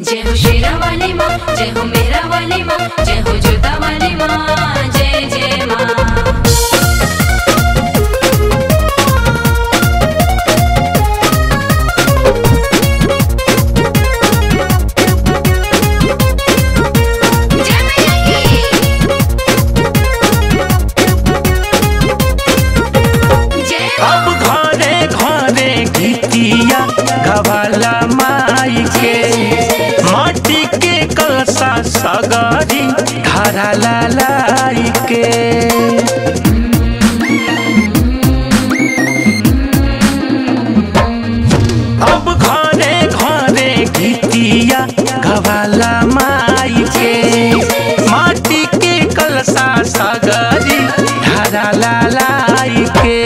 जय हो शेरा वाली माँ जय हो मेरा वाली माँ जय हो जोता वाली माँ जय जय माँ जय मैया की जय अब घरे घरे गीतिया गवाला माई के माटी के कलसा सगरी धारा लाई के अब घरे घरे गीतिया गवाला माई के माटी के कलसा सगरी धारा लाई के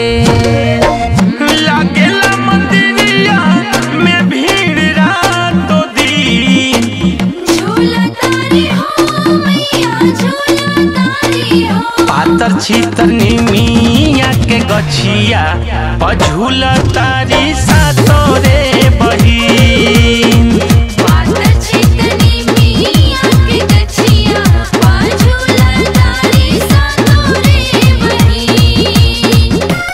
लागेला मंदिरिया में भीड़ रातो दिन झूला तारी हो मैया झूला तारी हो पातर छीतर निमिया के गछिया पझुल तारी सातोरे बहिन पातर छितनी मिया के गछिया झूला तारी सातोरे बहिन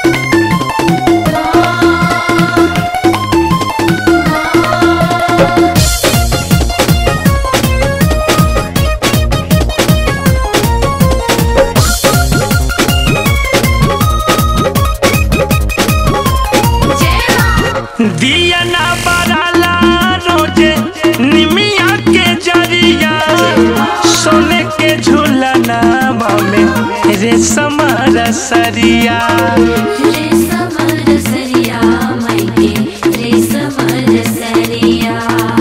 जय माँ दिया ना बराला रोजे निमिया के जरिया सोने के झूलना में रेशम रसरिया रे समर सरिया मायके रे समर सरिया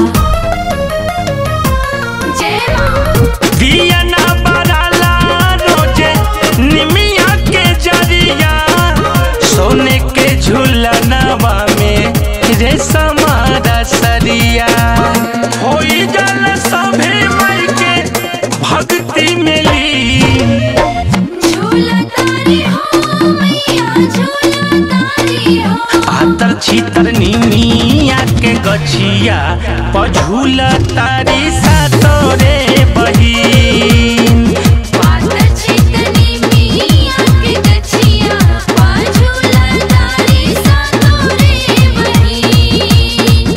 जय माँ दिया ना बराला रोजे निमिया के जरिया सोने के झूलनवा में रेशम रसरिया होई जल सभे मई के भक्ति मिली झूला तारी हो मैया झूला तारी हो आतर छीतर निमिया के गछिया पझुल तारी सातोरे बहिन पातर छितनी मिया के गछिया झूला तारी सातोरे बहिन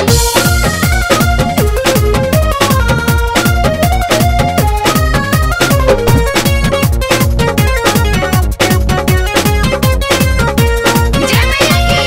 जय मैया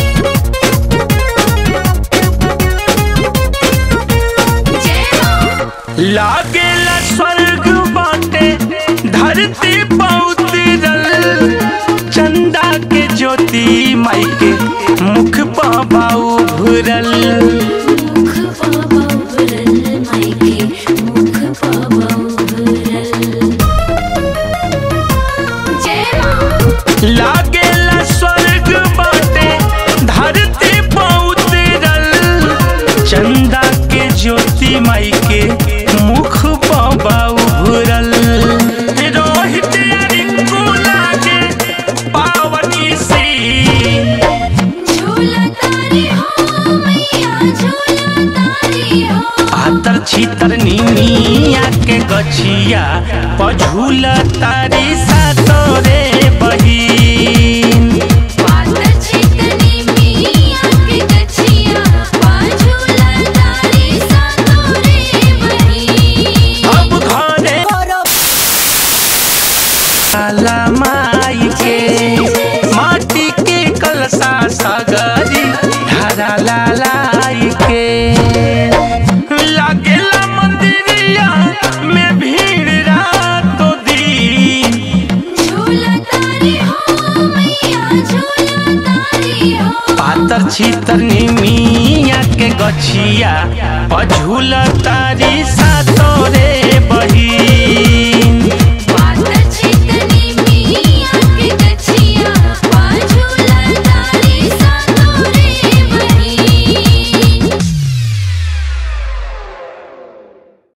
की जय माँ लागेला स्वर्ग बाटे धरती पौतरल चंदा के ज्योति माई के मुख पाबाऊ भुरल मुख पाबा उभरल मायके मुख पाबा उभरल जय माँ लागेला स्वर्ग बाटे धरती पौतरल चंदा के ज्योति माई के मुख पाबाऊ भुरल रोहित या रिंकू लागे पावनी सी झूला तारी हो मैया झूला तारी हो आतर छीतर निमिया के गछिया पझुल तारी सातोरे बहिन पातर छितनी मिया के गछिया झूला तारी सातोरे बहिन अब घरे काला माई के माटी के कलसा सगरी धारा लाई के लागेला मंदिरिया में भीड़ रातो दिन झूला तारी हो मैया झूला तारी हो पातर छीतर निमिया के गछिया पझुल तारी सात